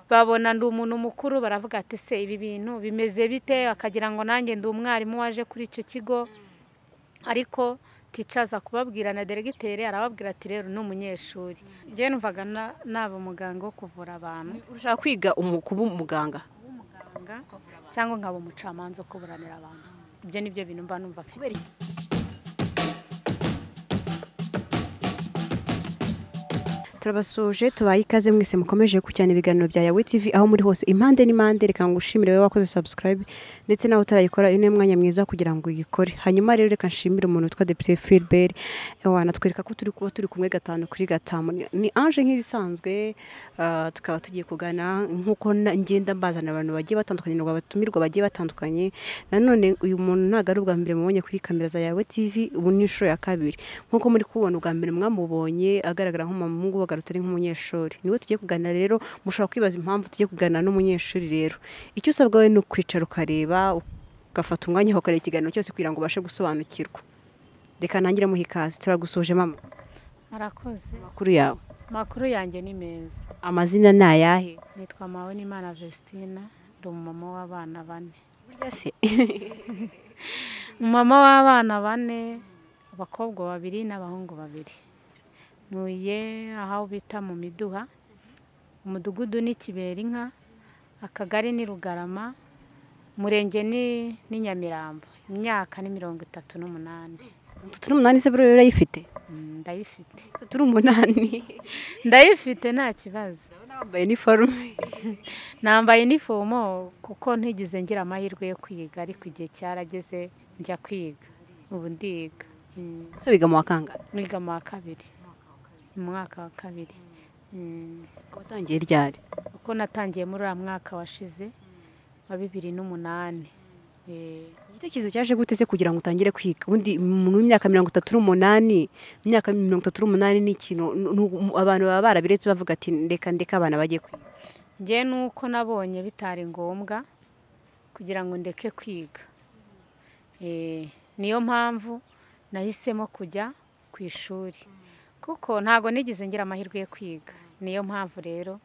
babona ndi umuntu mukuru baravuga ati se ibi bintu bimeze bite bakagira ngo nanjye ndi umwarimu waje kuri icyo kigo ariko ticaza kubabwira na deregiteri arababwira ati rero ni umunyeshuri njyewe numvaga na- naba umuganga wo kuvura abantu ushaka kwiga umu- kuba umuganga muganga cyangwa nkaba umucamanza wo kuburanira abantu ibyo ni byo bintu mba numva afite kubera iki? turabasuje tubaye ikaze mwese mukomeje gukurikirana ibiganiro bya yawe tv aho muri hose impande n'impande reka ngo ushimire wowe wakoze subscribe ndetse nawe utarayikora uyu ni mwanya mwiza kugira ngo uyikore hanyuma rero reka nshimire umuntu witwa depite filibert wanatwereka ko turi kuba turi kumwe gatanu kuri gatanu Ni- ni ange nk'ibisanzwe ah, tukaba tugiye kugana nk'uko na- ngenda mbazana abantu bagiye batandukanye ngo abatumirwa bagiye batandukanye nanone uyu muntu ntabwo ari ubwa mbere mubonye kuri kamera za yawe tv ubu ni inshuro ya kabiri nk'uko muri kubona ubwa mbere mwamubonye agaragara nk'umuhungu wagarutse ari nk'umunyeshuri niwe tugiye kuganira rero mushobora kwibaza impamvu tugiye kuganira n'umunyeshuri rero icyo usabwa we ni ukwicara ukareba ugafata umwanya ukareba ikiganiro cyose kugira ngo ubashe gusobanukirwa reka ntangire muha ikaze turagusuje mama murakoze amakuru yawe amakuru yanjye ni meza amazina ni ayahe nitwa mawe n'imana vestina ndi umumama w'abana bane Burya se umumama w'abana bane abakobwa babiri n'abahungu babiri ntuye aho bita mu miduha umudugudu ni kiberinka akagari ni rugarama umurenge ni ni nyamirambo imyaka ni mirongo itatu n'umunani turi umunani se buriya urayifite Mm, ndayifite turi umunani ndayifite nta kibazo nambaye iniforume nambaye inifomo kuko ntigeze ngira amahirwe yo kwiga ariko igihe cyarageze njya kwiga ubu ndiga Mm. gusa biga mu wakanga niga mu wa kabiri mu mwaka wa kabiri Mm. watangiye ryari kuko natangiye muri uriya mwaka washize wa bibiri n'umunani Eh, igitekerezo cyaje gute se kugira ngo utangire kwiga ubundi umuntu w'imyaka mirongo itatu n'umunani imyaka mirongo itatu n'umunani ni ikintu nu- nu- abantu baba barabiretse bavuga ati ndeka ndeka abana bajye kwiga njye nuko nabonye bitari ngombwa kugira ngo ndeke kwiga Eh, niyo mpamvu nahisemo kujya ku ishuri kuko ntago nigeze ngira amahirwe yo kwiga niyo mpamvu rero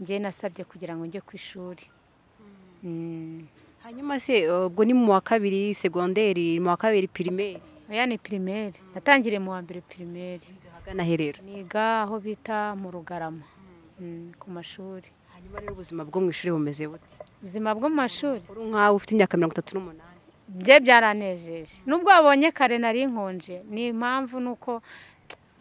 njye nasabye kugira ngo njye ku ishuri Mm. hanyuma se ubwo ni mu wa kabiri segonderi mu wa kabiri pirimeri oya ni pirimeri natangiriye mu wa mbere pirimeri ahagana herero niga aho bita mu rugarama Mm, ku mashuri hanyuma rero ubuzima bwo mu ishuri bumeze bute ubuzima bwo mu mashuri uri nkawe ufite imyaka mirongo itatu n'umunani bye byaranejeje nubwo wabonye kare nari nkonje ni impamvu ni uko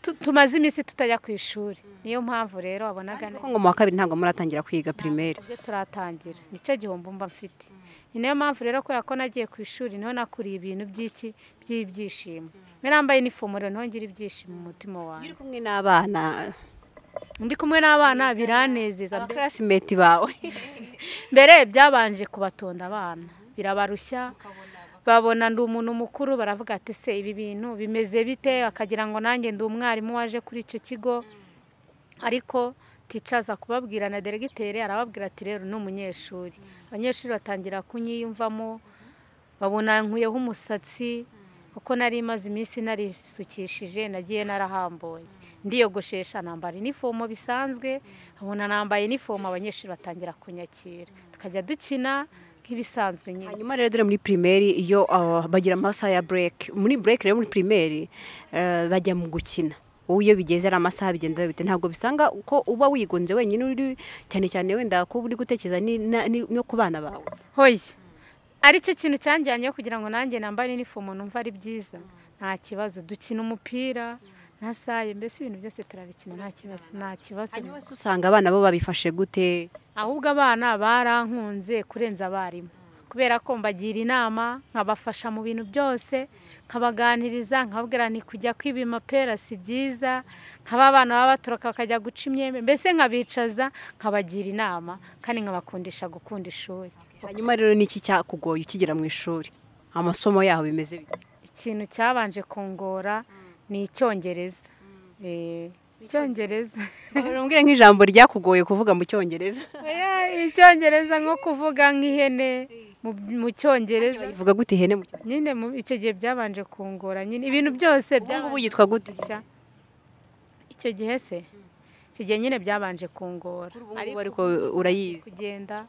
tu- tumaze iminsi tutajya ku ishuri niyo mpamvu rero wabonaga kuko ngo mu wa kabiri ntabwo muratangira kwiga pirimeri ibyo turatangira nicyo gihombo mba mfite ni nayo mpamvu rero kubera ko nagiye ku ishuri niho nakuriye ibintu by'iki by'ibyishimo niba nambaye inifomo rero niho ngira ibyishimo mu mutima wawe uri kumwe n'abana ndi kumwe n'abana biranezeza mbese abakarasimeti bawe mbere byabanje kubatonda abana birabarushya babona ndi umuntu mukuru baravuga ati se ibi bintu bimeze bite bakagira ngo nanjye ndi umwarimu waje kuri icyo kigo ariko ticaza kubabwira na deregiteri arababwira ati rero ni umunyeshuri abanyeshuri batangira kunyiyumvamo babona nkuyeho umusatsi kuko nari maze iminsi narisukishije nagiye narahambuye ndiyogoshesha nambara inifomo bisanzwe babona nambaye inifomo abanyeshuri batangira kunyakira tukajya dukina nk'ibisanzwe nyine hanyuma rero dore muri pirimeri iyo ah, bagira amasaha ya bureke muri bureke rero muri pirimeri eh, bajya mu gukina wowe iyo bigeze ari amasaha bigenda bite ntabwo bisanga ko uba wigunze wenyine uri cyane cyane wenda kuba uri gutekereza ni- na- ni- no ku bana bawe hoya aricyo kintu cyanjyanyeho kugira ngo nanjye nambare inifomo numva ari byiza nta kibazo dukina umupira nta saye mbese ibintu byose turabikina nta kibazo nta kibazo hanyuma se usanga abana bo babifashe gute ahubwo abana barankunze kurenza abarimu kubera ko mbagira inama nkabafasha mu bintu byose nkabaganiriza nkababwira nti kujya kwiba amapera si byiza nkaba abana baba batoroka bakajya guca imyembe mbese nkabicaza nkabagira inama kandi nkabakundisha gukunda ishuri hanyuma rero niki cyakugoye ukigera mu ishuri amasomo yaho bimeze bite ikintu cyabanje kungora ni icyongereza Eh, icyongereza umbwire nk'ijambo ryakugoye kuvuga mu cyongereza Oya, icyongereza nko kuvuga nk'ihene mu- mu cyongereza ivuga gute ihene mu cyongereza nyine mu- icyo gihe byabanje kungora nyine ibintu byose ubu ngubu byabanje yitwa gute gushya icyo gihe se icyo ibyo nyine byabanje kungora kuri ubu ngubu ariko urayizi kugenda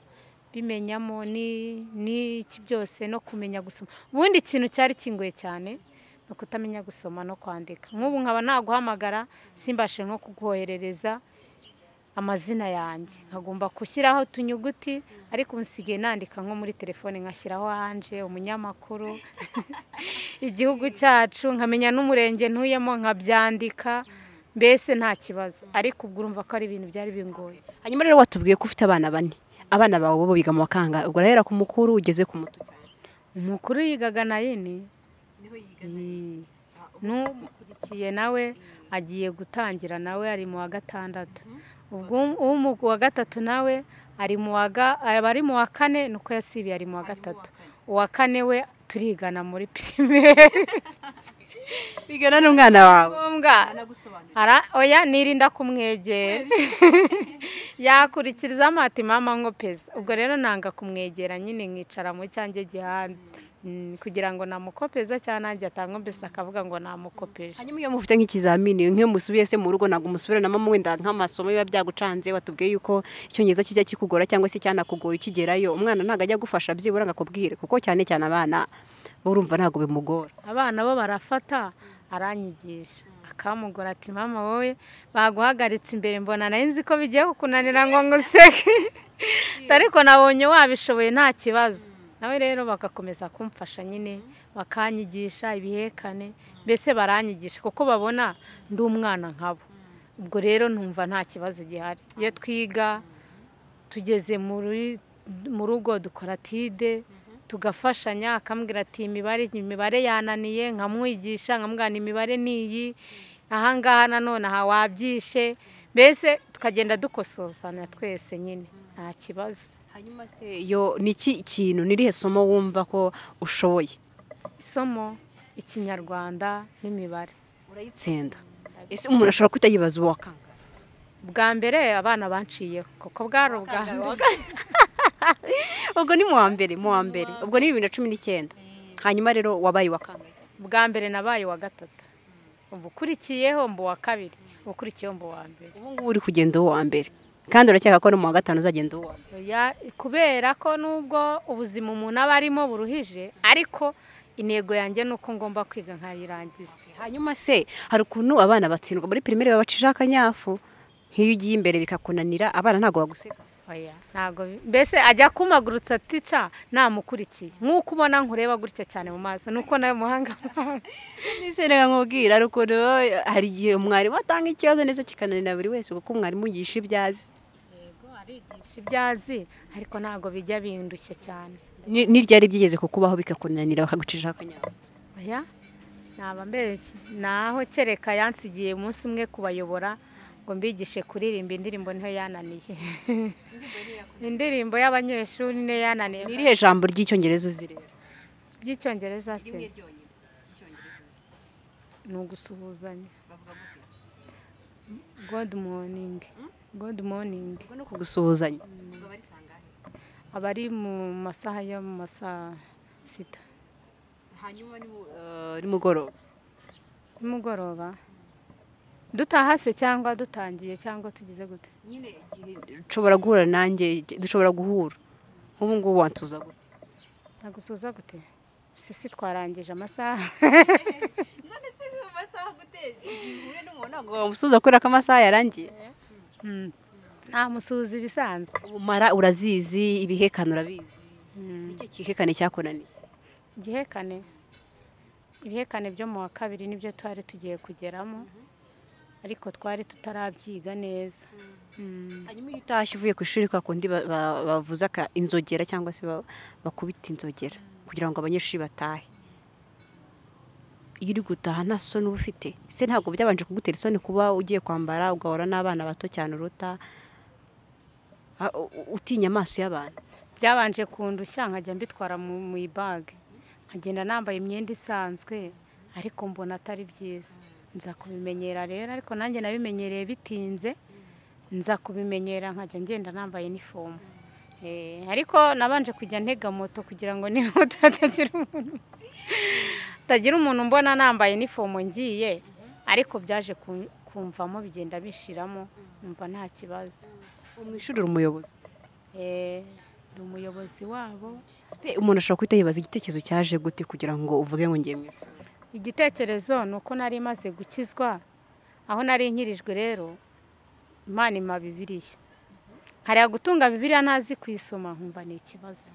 bimenyamo ni- n'iki byose no kumenya gusoma ubundi ikintu cyari kingoye cyane ni ukutamenya gusoma no kwandika nk'ubu nkaba naguhamagara simbashe nko kuguhoherereza amazina yanjye nkagomba gushyiraho utunyuguti ariko ubu nsigaye nandika nko muri telefone ngashyiraho anje umunyamakuru igihugu cyacu nkamenya n'umurenge ntuyemo nkabyandika mbese nta kibazo ariko ubwo urumva ko ari ibintu byari bingoye hanyuma rero watubwiye ko ufite abana bane abana bawe bo biga mu bakanga ubwo urahera ku mukuru ugeze ku muto cyane umukuru yigaga na yini Ni- n'umukurikiye nawe agiye gutangira nawe ari mu wa gatandatu ubwo umu- uwa gatatu nawe ari mu wa ga- aba ari mu wa kane ni uko yasibiye ari mu wa gatatu uwa kane we turigana muri pirimeri bigana n'umwana wawe ngombwa ara oya nirinda kumwegera yakurikiriza amati mama ngo peza ubwo rero nanga kumwegera nyine nkicara mu cyanjye gihande Mm, kugira ngo namukopeza cyangwa nanjye atanga mbese akavuga ngo namukopeje hanyuma iyo mufite nk'ikizamini nk'iyo musubiye se mu rugo ntabwo musubirana mama wenda nk'amasomo biba byagucanze watubwiye yuko icyongereza kijya kikugora cyangwa se cyanakugoye ukigerayo umwana ntabwo ajya agufasha byibura ngo akubwire kuko cyane cyane abana bo urumva ntabwo bimugora abana bo barafata aranyigisha akamugora ati mama wowe baguhagaritse imbere mbona nayo nzi ko bigiye kukunanira ngo nguseke ariko nabonye wabishoboye nta kibazo nawe rero bagakomeza kumfasha nyine bakanyigisha ibihekane mbese baranyigisha kuko babona ndi umwana nkabo ubwo rero ntumva nta kibazo gihari iyo twiga tugeze muri- mu rugo dukora tide tugafashanya akambwira ati imibare imibare yananiye nkamwigisha nkamubwira ni imibare ni iyi ahangaha nanone aha wabyishe mbese tukagenda dukosozana twese nyine nta kibazo hanyuma se yo ni iki kintu n'irihe somo wumva ko ushoboye isomo ikinyarwanda n'imibare urayitsinda ese umuntu ashobora kutayibaza uwo wakanga bwa mbere abana banciyeho kuko bwari ubwa mbere ubwo ni mu wa mbere mu wa mbere ubwo ni bibiri na cumi n'icyenda hanyuma rero wabaye wakanga bwa mbere nabaye uwa gatatu ubukurikiyeho mbu uwa kabiri ubukurikiyeho mbu uwa mbere ubu ngubu uri kugenda uwo wa mbere kandi uracyeka ko no mu wa gatanu uzagenda uwo wa mbere Ya- kubera ko nubwo ubuzima umuntu aba arimo buruhije ariko intego yanjye ni uko ngomba kwiga nkayirangiza hanyuma se hari ukuntu abana batsindwa muri pirimeri babacisha akanyafu nk'iyo ugiye imbere bikakunanira abana ntabwo baguseka oya ntabwo bi- mbese ajya kumagurutsa tica namukurikiye nk'uko ubona nkureba gutya cyane mu maso nuko nawe muhanga mu maso. ese reka nkubwira rukundo hari igihe umwarimu atanga ikibazo ndetse kikananira buri wese kuko umwarimu yigisha ibyo azi arigisha ibyo azi ariko ntabwo bijya bindushye cyane Ni- ni ryari byigeze kukubaho bikakunanira bakagucisha akanyafu oya naba mbeshye naho kereka yansigiye umunsi umwe kubayobora ngo mbigishe kuririmba indirimbo niho yananiye indirimbo y'abanyeshuri niyo yananiye ni irihe jambo ry'icyongereza uzi rero by'icyongereza se ni ugusuhuzanya god morning god morning ubwo no kugusuhuzanya aba ari mu masaha yo mu masaa sita hanyuma nimugoroba nimugoroba dutaha se cyangwa dutangiye cyangwa tugize gute nyine igihe dushobora guhura nanjye dushobora guhura nk'ubu ngubu wantuza gute nagusuza gute sisi twarangije amasaha ntabwo wamusuhuza kubera ko amasaha yarangiye Mm. namusuhuza ibisanzwe umara urazizi ibihekane urabizi Mm. nicyo kihekane cyakunaniye igihekane ibihekane byo mu wa kabiri nibyo twari tugiye kugeramo ariko twari tutarabyiga neza Mm. hanyuma iyo utashye uvuye ku ishuri kwa kundi ba- ba- bavuza aka- inzogera cyangwa se ba- bakubita inzogera kugira ngo abanyeshuri batahe iyo uri gutaha nta soni uba ufite se ntabwo byabanje kugutera isoni kuba ugiye kwambara ugahura n'abana bato cyane uruta a- u- u- utinya amaso y'abantu byabanje kundushya nkajya mbitwara mu mu ibage nkagenda nambaye imyenda isanzwe ariko mbona atari byiza nza kubimenyera rero ariko nanjye nabimenyereye bitinze nza kubimenyera nkajya ngenda nambaye inifomu Eh, ariko nabanje kujya ntega moto kugira ngo nihuta hatagira umuntu hatagira umuntu mbona nambaye inifomu ngiye ariko byaje kun- kumvamo bigenda bishiramo numva nta kibazo umwishyurira umuyobozi Eh, ni umuyobozi wabo se umuntu ashobora guhita yibaza igitekerezo cyaje gute kugira ngo uvuge ngo ngiye mu ishuri igitekerezo ni uko nari maze gukizwa aho nari nkirijwe rero imana ima bibiriya hariya gutunga bibiriya ntazi kuyisoma nkumva ni ikibazo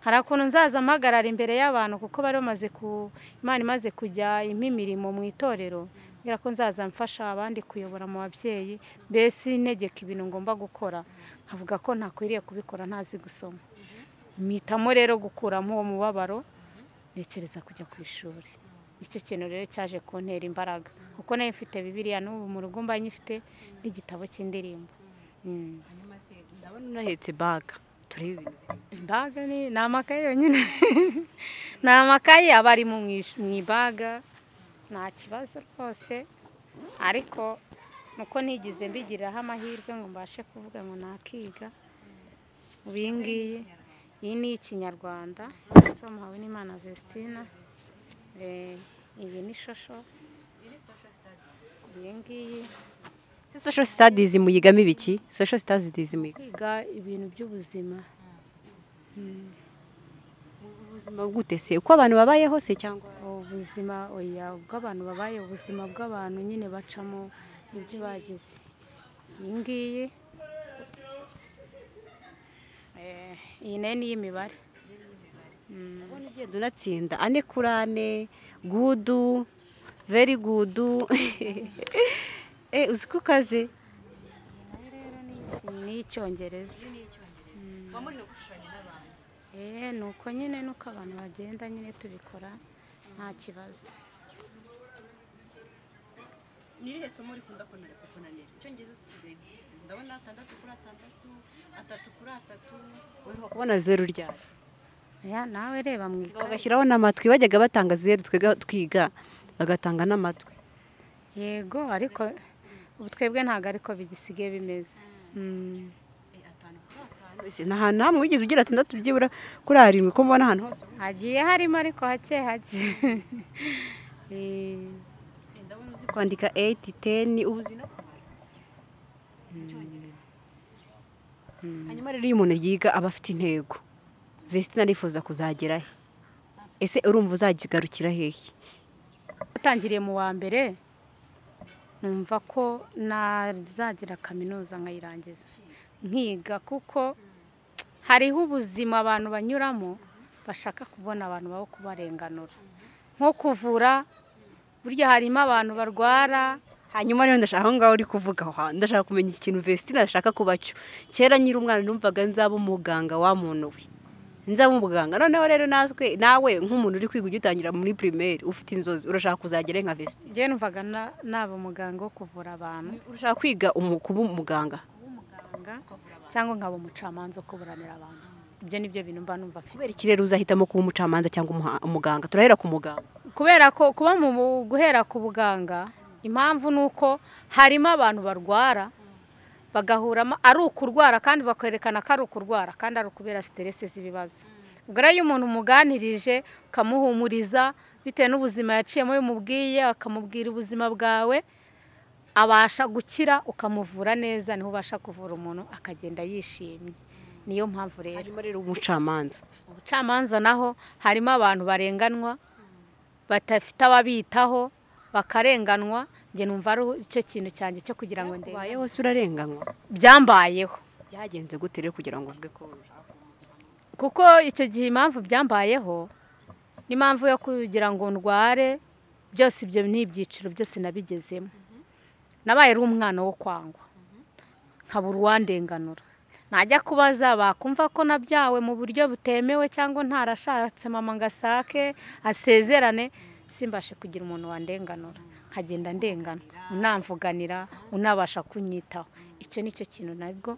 hari ukuntu nzaza mpagarara imbere y'abantu kuko bari bamaze ku imana imaze kujya impa imirimo mu itorero mbera ko nzaza mfasha abandi kuyobora mu babyeyi mbese ntegeka ibintu ngomba gukora nkavuga ko ntakwiriye kubikora ntazi gusoma mpitamo rero gukuramo uwo mubabaro ntekereza kujya ku ishuri nicyo kintu rero cyaje kuntera imbaraga kuko nayo mfite bibiriya n'ubu mu rugo mba nyifite n'igitabo cy'indirimbo Mm. hanyuma se ndabona unahetse baga turebe ibintu birimo ibaga ni ni amakaye yonyine ni amakaye aba ari mu ish- mu ibaga nta kibazo rwose ariko nuko ntigeze mbigiriraho amahirwe ngo mbashe kuvuga ngo nakiga ubu iyi ngiyi iyi ni ikinyarwanda ndetse muhawe n'imana vestina Eh, iyi ni shosho iyi ngiyi se social studies muyigamo ibiki social studies muyiga kwiga ibintu by'ubuzima ubuzima gute se uko abantu babaye hose cyangwa ubuzima oya bw'abantu babaye ubuzima bw'abantu nyine bacamo ibyo bagize iyi ngiyi eh, iyi nayo ni iy'imibare ndabona ugenda unatsinda ane kuri ane gudu veri gudu uzi ko ukaze Iki ni icyongereza muba muri no gushushanya n'abantu Eh, ni uko nyine nuko abantu bagenda nyine tubikora nta kibazo nirihe somo rikunda kunanira kukunanira icyongereza usigaye zirenze ndabona atandatu kuri atandatu atatu kuri atatu uheruka kubona zeru ryari Ya, nawe reba mu ikaye bagashyiraho n'amatwi bajyaga batanga zeru twega twiga bagatanga n'amatwi yego ariko ubu twebwe ntabwo ariko bigisigaye bimeze Mm. Eh, atanu kuri atanu Ese nta hantu hamwe wigeze ugira atandatu byibura kuri arindwi ko mbona ahantu hose hagiye harimo ariko hake hake Eh, Eh, ndabona uzi uzi kwandika eyiti teni ubu uzi no kubara icyongereza hanyuma rero iyo umuntu yiga aba afite intego vestina arifuza kuzagera he ese urumva uzakigarukira hehe natangiriye mu wa mbere numva ko nazagira kaminuza nkayirangiza nkiga kuko hariho ubuzima abantu banyuramo bashaka kubona abantu babo kubarenganura nko kuvura burya harimo abantu barwara hanyuma rero ndashaka aho ngaho uri kuvuga aho hantu ndashaka kumenya ikintu vestina ashaka kuba cyo kera nyiri umwana numvaga nzaba umuganga wa muntu we nzaba umuganga noneho rero natwe nawe nk'umuntu uri kwiga ugitangira muri pirimeri ufite inzozi urashaka kuzagera nka vestina njyewe numvaga na- naba umuganga wo kuvura abantu urashaka kwiga umu- kuba umuganga w'umuganga cyangwa nkaba umucamanza wo kuburanira abantu ibyo ni byo bintu mba numva afite kubera iki rero uzahitamo kuba umucamanza cyangwa umuha- umuganga turahera ku muganga kubera ko kuba mu bu- guhera ku buganga impamvu ni uko harimo abantu barwara bagahuramo ari ukurwara kandi bakerekana ko ari ukurwara kandi ari ukubera siteresi z'ibibazo ubwo rero iyo umuntu umuganirije ukamuhumuriza bitewe n'ubuzima yaciyemo iyo umubwiye akamubwira ubuzima bwawe abasha gukira ukamuvura neza niho ubasha kuvura umuntu akagenda yishimye niyo mpamvu rero harimo rero umucamanza ubucamanza naho harimo abantu barenganwa badafite ababitaho bakarenganwa njye numva ari icyo kintu cyanjye cyo kugira ngo ndebe ubaye hose urarenganwa byambayeho byagenze gute rero kugira ngo uvuge ko kuko icyo gihe impamvu byambayeho n'impamvu yo kugira ngo ndware byose ibyo ni ibyiciro byose nabigezemo nabaye ari umwana wo kwangwa nkabura uwandenganura najya kubaza bakumva ko nabyawe mu buryo butemewe cyangwa ntarashatse mama ngo asake asezerane simbashe kugira umuntu wandenganura nkagenda ndengana unamvuganira unabasha kunyitaho icyo ni cyo kintu nabwo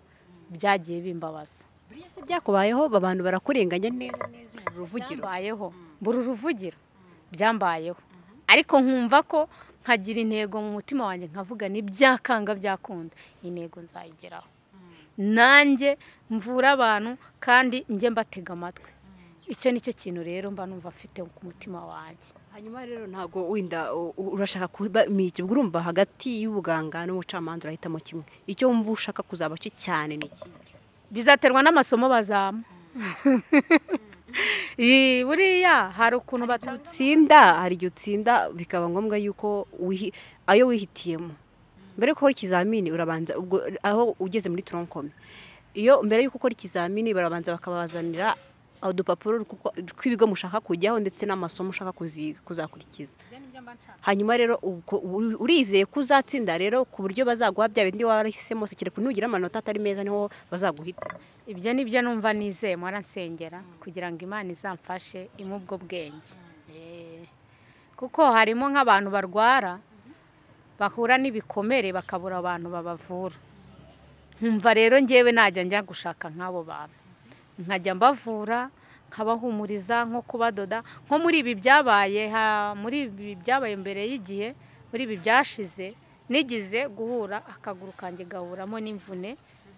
byagiye bimbabaza buriya se byakubayeho abantu barakurenganya neza neza ubu ruvugiro byambayeho mbura uruvugiro byambayeho ariko nkumva ko nkagira intego mu mutima wanjye nkavuga ni byakanga byakunda intego nzayigeraho nanjye mvura abantu kandi njye mbatega amatwi icyo ni cyo kintu rero mba numva mfite ku mutima wanjye hanyuma rero ntabwo wenda u- u- urashaka kuba miki ubwo urumva hagati y'ubuganga n'umucamanza urahitamo kimwe icyo wumva ushaka kuzaba cyo cyane ni iki bizaterwa n'amasomo bazama Ii, buriya hari ukuntu batanga utsinda hari igihe utsinda bikaba ngombwa yuko wihi- ayo wihitiyemo mbere yuko ukora ikizamini urabanza ubwo aho ugeze muri toronkome iyo mbere yuko ukora ikizamini barabanza bakabazanira udupapuro rw'uko- rw'ibigo mushaka kujyaho ndetse n'amasomo ushaka kuzi- kuzakurikiza hanyuma rero ubwo uri- urizeye ko uzatsinda rero ku buryo bazaguha bya bindi warahisemo se kereka nugira amanota atari meza niho bazaguhita ibyo ni byo numva nizeye mwarasengera kugira ngo imana izamfashe imwe ubwo bwenge Eh, kuko harimo nk'abantu barwara bahura n'ibikomere bakabura abantu babavura nkumva rero ngewe najya njya gushaka nk'abo bantu nkajya mbavura nkabahumuriza nko kubadoda nko muri ibi byabaye ha- muri ibi byabaye mbere y'igihe muri ibi byashize nigize guhura akaguru kanjye gahuramo n'imvune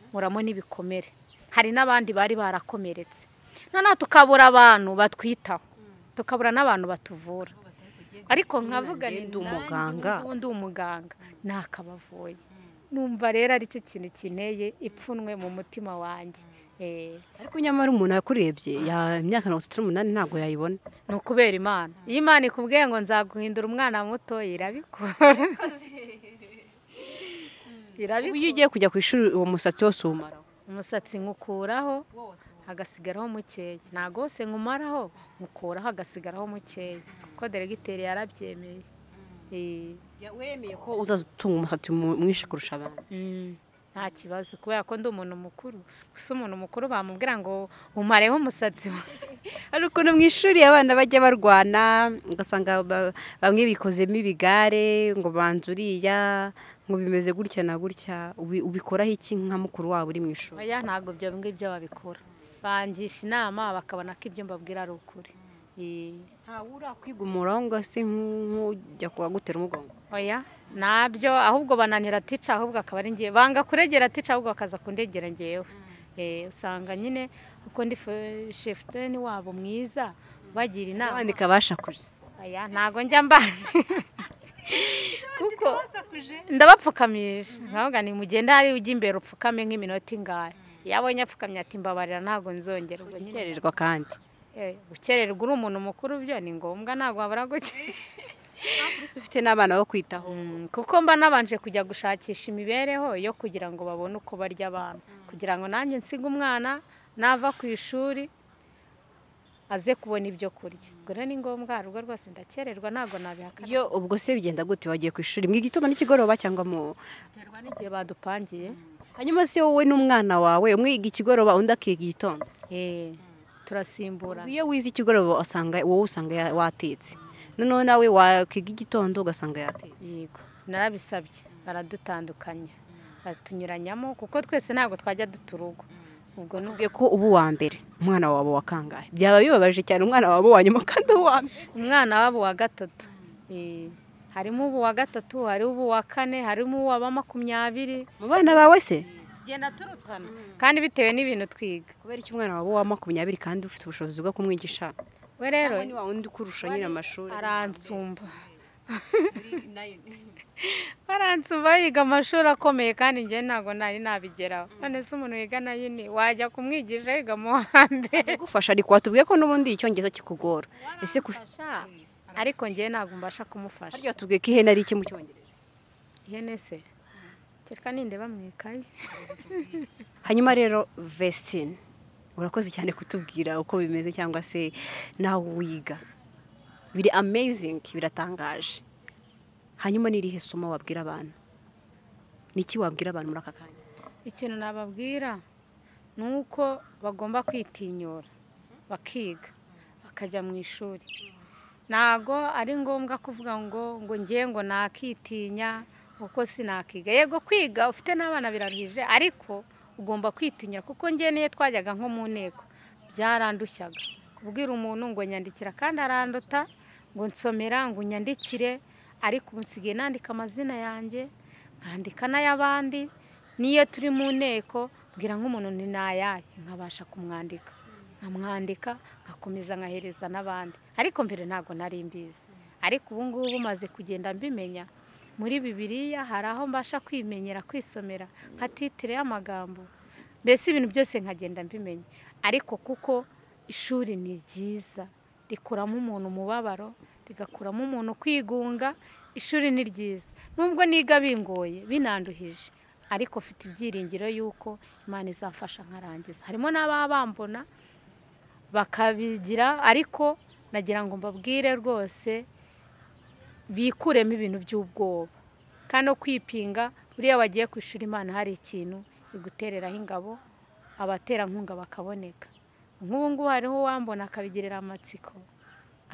nkuramo n'ibikomere hari n'abandi bari barakomeretse noneho tukabura abantu batwitaho tukabura n'abantu batuvura ariko nkavuga nanjye ni ndi umuganga. nanjye ubu ndi umuganga ntakabavuye numva rero aricyo kintu kineye ipfunwe mu mutima wanjye Eh, ariko nyamara umuntu yakurebye ya imyaka mirongo itatu n'umunani ntabwo yayibona ni ukubera imana iyo imana ikubwiye ngo nzaguhindura umwana muto irabikora ubu iyo irabikora ugiye kujya ku ishuri uwo musatsi wose uwumaraho umusatsi nkukuraho wose hagasigaraho mukeya ntabwo wose nkumaraho nkukuraho hagasigaraho mukeya kuko deregiteri yarabyemeye Eh, wemeye ko uzatunga umusatsi mu- mwinshi kurusha abandi mm, nta kibazo kubera ko ndi umuntu mukuru gusa umuntu mukuru bamubwira ngo umareho umusatsi wawe hari ukuntu mu ishuri abana bajya barwana ugasanga ba- bamwe bikozemo ibigare ngo banze uriya ngo bimeze gutya na gutya ubi- ubikoraho iki nka mukuru wabo uri mu ishuri oya ntabwo ibyo ngibyo babikora bangisha inama bakabona ko ibyo mbabwira ari ukuri Eh, ntawe urakwigumuraho ngo ase nk'ujya kuwagutera umugongo oya nabyo ahubwo bananira tica ahubwo akaba ari ngewe banga kuregera tica ahubwo bakaza kundegera ngewe Eh, usanga nyine kuko ndi fe- shefuteni wabo mwiza bagira inama abandika bashakuze oya ntabwo njya mbana kuko wasakuje ndabapfukamije ntabwo ni mugende hari ujya imbere upfukame nk'iminota ingahe iyo abonye apfukamye ati mbabarira ntabwo nzongera ubwo nyine gukererwa kandi Eh, gukererwa uri umuntu mukuru byo ni ngombwa ntabwo wabura gukera ese ufite n'abana bo kwitaho Mm, kuko mba nabanje kujya gushakisha imibereho yo kugira ngo babone uko barya abana kugira ngo nanjye nsige umwana nava ku ishuri aze kubona ibyo kurya ubwo rero ni ngombwa hari ubwo rwose ndakererwa ntabwo nabihakana iyo ubwo se bigenda gute wagiye ku ishuri mu gitondo n'ikigoroba cyangwa mu biterwa n'igihe badupangiye hanyuma se wowe n'umwana wawe umwe yiga ikigoroba undi akiga igitondo Eh, turasimburana iyo wize ikigoroba usanga wowe usanga ya- watetse noneho nawe wakiga igitondo ugasanga yatetse yego narabisabye baradutandukanya batunyuranyamo kuko twese ntabwo twajya duta urugo ubwo ni Tuvuge ko uba uwa mbere umwana wawe wa kangahe byaba bibabaje cyane umwana wawe wa nyuma kandi uwa mbere umwana wabo wa gatatu Eh, harimo ubu wa gatatu hariho ubu wa kane harimo ubu wa makumyabiri mu bana bawe se tugenda turutana kandi bitewe n'ibintu twiga kubera iki umwana wawe wa makumyabiri kandi ufite ubushobozi bwo kumwigisha we rero cyangwa ni wa wundi ukurusha nyine amashuri aransumba muri nayini baransumba yiga amashuri akomeye kandi njye ntabwo nari nabigeraho none se umuntu wiga nayini wajya kumwigisha yiga mu wa mbere gufasha ariko watubwiye ko n'ubundi icyongereza kikugora ese ku- Mfasha, ariko njye ntabwo mbasha kumufasha harya watubwiye ko ihene ari iki mu cyongereza ihene se kereka nindeba mu ikayi hanyuma rero vesitine urakoze cyane kutubwira uko bimeze cyangwa se nawe wiga biri amezingi biratangaje hanyuma ni irihe somo wabwira abantu ni iki wabwira abantu muri aka kanya ikintu nababwira ni uko bagomba kwitinyura bakiga bakajya mu ishuri ntabwo ari ngombwa kuvuga ngo ngo ngewe ngo nakitinya kuko sinakiga yego kwiga ufite n'abana biraruhije ariko ugomba kwitinya kuko ngewe niyo twajyaga nko mu nteko byarandushyaga kubwira umuntu ngo nyandikira kandi aranduta ngo nsomera ngo nyandikire ariko ubu nsigaye nandika amazina yanjye nkandika n'ay'abandi niyo turi mu nteko mbwira nk'umuntu ni nayahe nkabasha kumwandika nkamwandika nkakomeza nkahereza n'abandi ariko mbere ntabwo nari mbizi ariko ubu ngubu maze kugenda mbimenya muri bibiriya hari aho mbasha kwimenyera kwisomera nka titire y'amagambo mbese ibintu byose nkagenda mbimenya ariko kuko ishuri ni ryiza rikuramo umuntu umubabaro rigakuramo umuntu kwigunga ishuri ni ryiza nubwo niga bingoye binanduhije ariko mfite ibyiringiro y'uko imana izamfasha nkarangiza harimo n'ababa bambona bakabigira ariko nagira ngo mbabwire rwose bikuremo ibintu by'ubwoba kandi no kwipinga buriya wagiye ku ishuri imana hari ikintu igutereraho ingabo abaterankunga bakaboneka nk'ubu ngubu hariho uwambona akabigirira amatsiko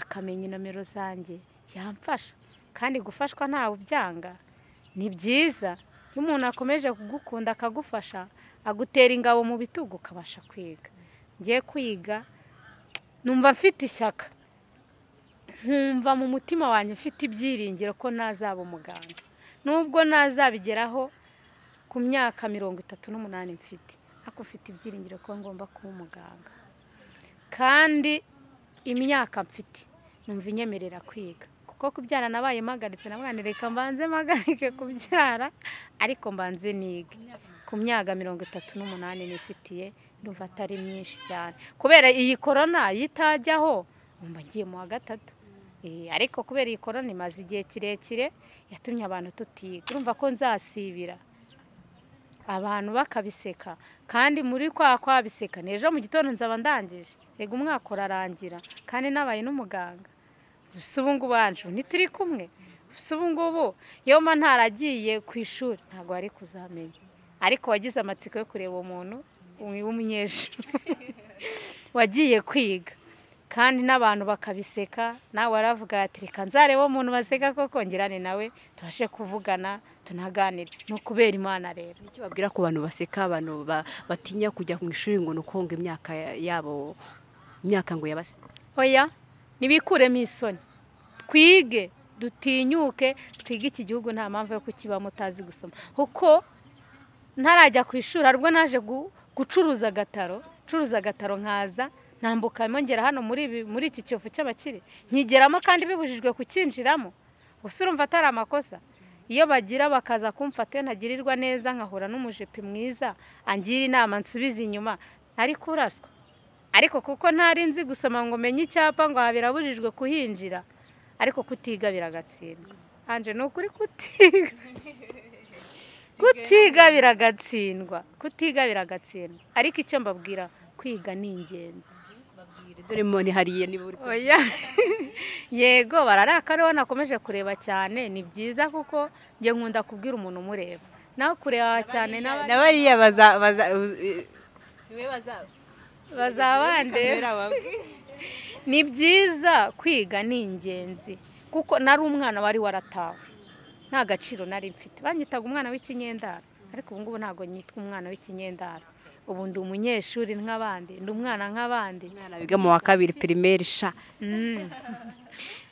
akamenya inomero zanjye yamfasha kandi gufashwa ntawe ubyanga ni byiza iyo umuntu akomeje kugukunda akagufasha agutera ingabo mu bitugu ukabasha kwiga ngiye kwiga numva mfite ishyaka nkumva mu mutima wanjye mfite ibyiringiro ko ntazaba umuganga nubwo ntazabigeraho ku myaka mirongo itatu n'umunani mfite ariko mfite ibyiringiro ko ngomba kuba umuganga kandi imyaka mfite numva inyemerera kwiga kuko kubyara nabaye mpagaritse na reka mbanze mpagarike kubyara ariko mbanze niga ku myaka mirongo itatu n'umunani nifitiye ndumva atari myinshi cyane kubera iyi korona iyo itajyaho numva ngiye mu wa gatatu Eh, ariko kubera iyi korona imaze igihe kirekire yatumye abantu tutiga urumva ko nzasibira abantu bakabiseka kandi muri kwa kwa biseka n'ejo mu gitondo nzaba ndangije rega umwaka urarangira kandi nabaye n'umuganga gusa ubu ngubu wacu ntituri kumwe gusa ubu ngubu iyo mba ntaragiye ku ishuri ntabwo wari kuzamenya ariko wagize amatsiko yo kureba umuntu w'umunyeshuri wagiye kwiga kandi n'abantu bakabiseka nawe aravuga ati reka nzarebe umuntu baseka ko kongerane nawe tubashe kuvugana tunaganire ni ukubera imana rero nicyo babwira ku bantu baseka abantu ba- batinya kujya mu ishuri ngo ni ukonga imyaka yabo imyaka ngo yabasize oya ntibikuremo isoni twige dutinyuke twige iki gihugu nta mpamvu yo kukiba mutazi gusoma kuko ntarajya ku ishuri ahubwo naje gu- gucuruza agataro curuza agataro nkaza ntambukamo ngera hano muri ibi- muri iki cyovu cy'abakire nkigeramo kandi bibujijwe kucyinjiramo gusa urumva atari amakosa iyo bagira bakaza kumfata iyo ntagirirwa neza nkahura n'umujepe mwiza angira inama nsubiza inyuma ntari kuraswa ariko kuko ntari nzi gusoma ngo menye icyapa ngo aha birabujijwe kuhinjira ariko kutiga biragatsindwa anje ni ukuri kutiga kutiga biragatsindwa kutiga biragatsindwa ariko icyo mbabwira kwiga ni ingenzi dore mone hariya niba uri ku- oya yego bararakara ubona nakomeje kureba cyane ni byiza kuko njye nkunda kubwira umuntu umureba nawe kureba cyane na bariya baza baza bazabandera ni byiza kwiga ni ingenzi kuko nari umwana wari waratawe nta gaciro nari mfite banyitaga umwana w'ikinyendara ariko ubu ngubu ntabwo nyitwa umwana w'ikinyendara ubu ndi umunyeshuri nk'abandi ndi umwana nk'abandi umwana wiga mu wa kabiri pirimeri sha Mm.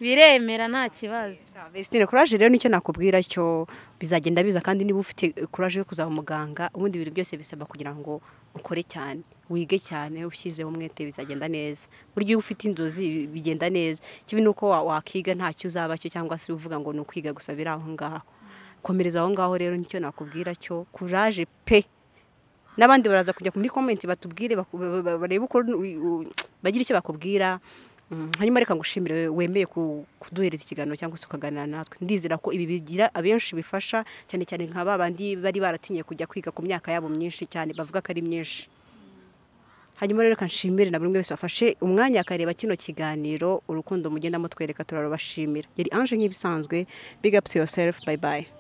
biremera nta kibazo Vestine kuraje rero nicyo nakubwira cyo bizagenda biza kandi niba ufite kuraje yo kuzaba muganga ubundi ibintu byose bisaba kugira ngo ukore cyane wige cyane ushyizeho umwete bizagenda neza burya iyo ufite inzozi bigenda neza kibi ni uko wa- wakiga ntacyo uzaba cyo cyangwa se uvuga ngo ni ukwiga gusa biri aho ngaho komereza aho ngaho rero nicyo nakubwira cyo kuraje pe n'abandi baraza kujya muri komenti batubwire baku- ba- ba- barebe uko u- u- bagira icyo bakubwira Mm, hanyuma reka ngushimire wemeye ku- kuduhereza ikiganiro cyangwa se ukaganira natwe ndizera ko ibi bigira abenshi bifasha cyane cyane nka ba bandi bari baratinye kujya kwiga ku myaka yabo myinshi cyane bavuga ko ari myinshi hanyuma rero reka nshimire na buri umwe wese wafashe umwanya akareba kino kiganiro urukundo mugenda mutwereka turarubashimira yari anje nk'ibisanzwe big up to yourself bye bye